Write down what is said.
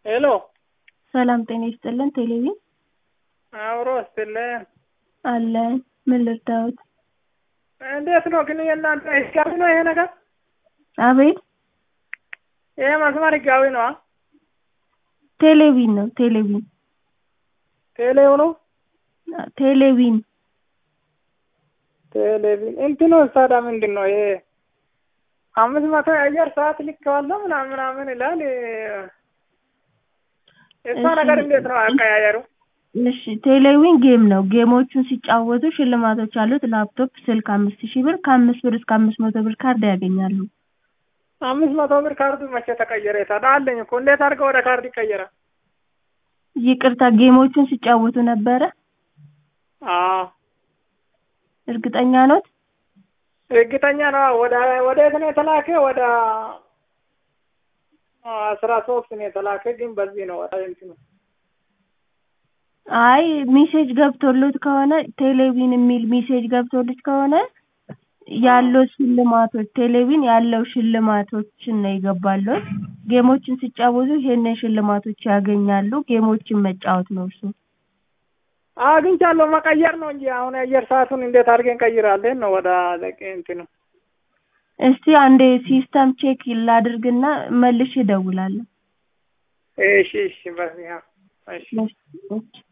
ሄሎ ሰላም ጤና ይስጥልን ቴሌቪዥን አብሮ ስትልን አለን ምን ልርዳዎት እንዴት ነው ግን የእናንተ ህጋዊ ነው ይሄ ነገር? አቤት ይሄ መስመር ህጋዊ ነው? ቴሌቪዥን ነው ቴሌቪዥን ቴሌው ነው ቴሌቪዥን ቴሌቪዥን እንትኑ ታዲያ ምንድን ነው ይሄ አምስት መቶ የአየር ሰዓት ልኬዋለሁ ምናምን ምናምን ይላል። እሷ ነገር እንዴት ነው አቀያየሩ? እሺ ቴሌቪዥን ጌም ነው። ጌሞቹን ሲጫወቱ ሽልማቶች አሉት። ላፕቶፕ፣ ስልክ አምስት ሺህ ብር ከአምስት ብር እስከ አምስት መቶ ብር ካርድ ያገኛሉ። አምስት መቶ ብር ካርዱ መቼ ተቀየረ? ታዲያ አለኝ እኮ እንዴት አድርገው ወደ ካርድ ይቀየራል? ይቅርታ ጌሞቹን ሲጫወቱ ነበረ? አዎ እርግጠኛ ኖት? እርግጠኛ ነው። ወደ ወዴት ነው የተላከ? ወደ አስራ ሶስት ነው የተላከ፣ ግን በዚህ ነው ወደ እንትኑ አይ ሜሴጅ ገብቶሎት ከሆነ ቴሌቪዥን የሚል ሜሴጅ ገብቶሎት ከሆነ ያለው ሽልማቶች ቴሌቪዥን ያለው ሽልማቶችን ነው የገባሎት። ጌሞችን ሲጫወቱ ይሄንን ሽልማቶች ያገኛሉ። ጌሞችን መጫወት ነው እሱ። አግኝቻለሁ። መቀየር ነው እንጂ አሁን የአየር ሰዓቱን እንዴት አድርገን ቀይራለን ነው ወደ ለቄ እንትኑ። እስቲ አንዴ ሲስተም ቼክ ላድርግና መልሼ እደውላለሁ። እሺ እሺ በዚህ እሺ እሺ